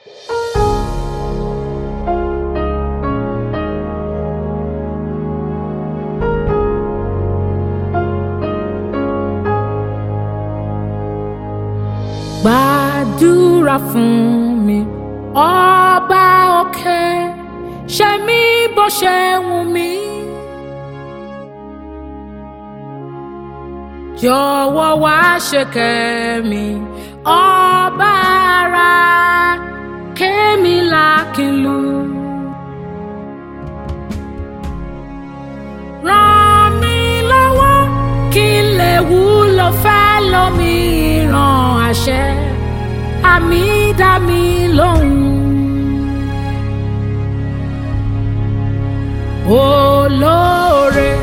gbàdúrà fún mi ọba òkè ṣe mí bó ṣe wù mí. jọ̀wọ́ wá ṣe kẹ́mi ọba ara kémi lákìlú. ràn mí lọ́wọ́ kí n lè wúlò fẹ́ lómìíràn àṣẹ àmì dá mi lóhùn. olóore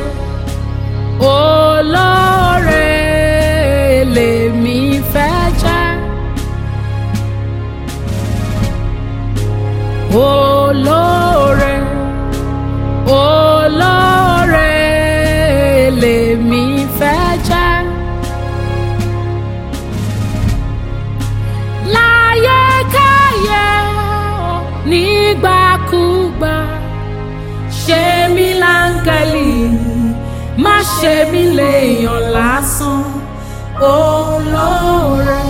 olóore lèmi fẹ́ jẹ́. olóore olóore lèmi fẹ́ jẹ́. láyé káyé o, nígbàkúgbà ṣe mí láńgẹ́lì má ṣe mí léèyàn lásán olóore.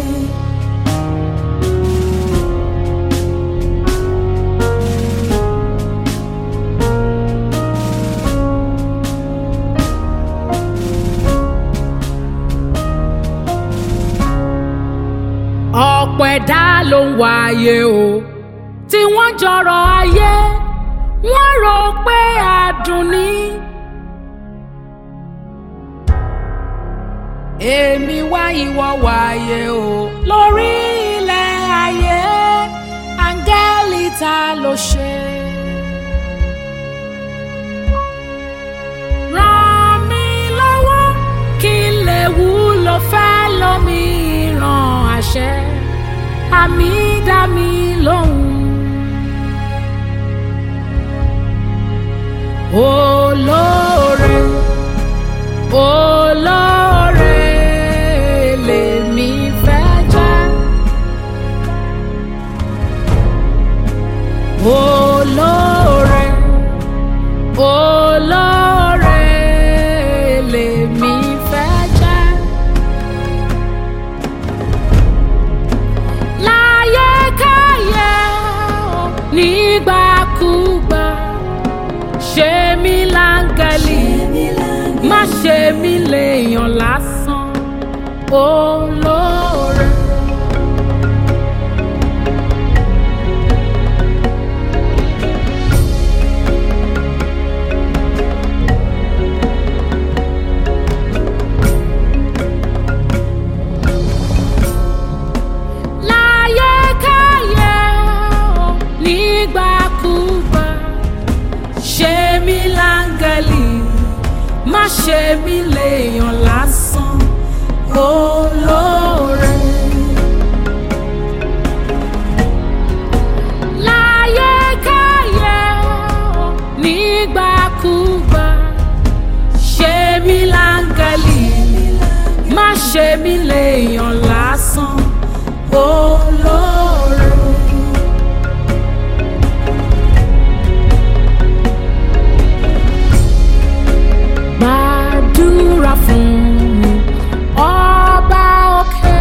ọ̀pọ̀ ẹ̀dá ló ń wáyé o tí wọ́n jọrọ̀ ayé wọ́n rò pé adùn ni. èmi wá ìwọ wáyé o lórí ilẹ̀ ayé áńgẹ́lì ta ló ṣe. ràn mí lọ́wọ́ kí n lè wúlò fẹ́ lómìíràn àṣẹ àmì dá mi lóhùn. olóore olóore lèmi fẹ́ jẹ́. olóore olóore lèmi fẹ́ jẹ́. láyé káyé o, nígbàkúgbà ṣe mí láńgẹ́lì má ṣe mí léèyàn lásán olóore. láyé káyé o, nígbàkúgbà ṣe mí láńgẹ́lì má ṣe mí léèyàn lásán olóore. láyé káyé o, nígbàkúgbà ṣe mí láńgẹ́lì má ṣe mí léèyàn lásán olóore. gbàdúrà fún mi ọba òkè.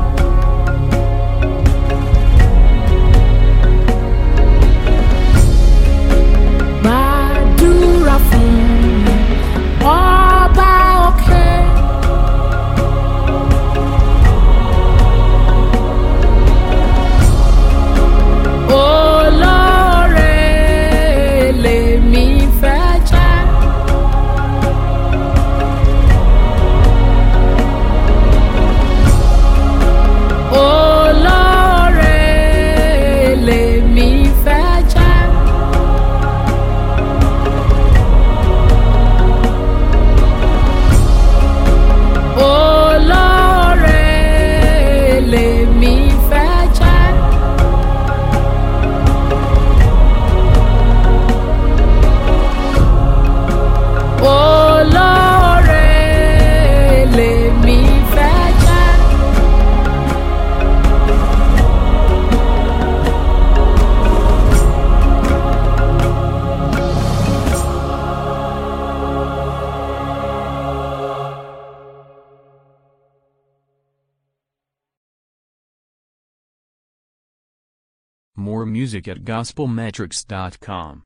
gbàdúrà fún mi ọba òkè. More music at gospelmetrics.com.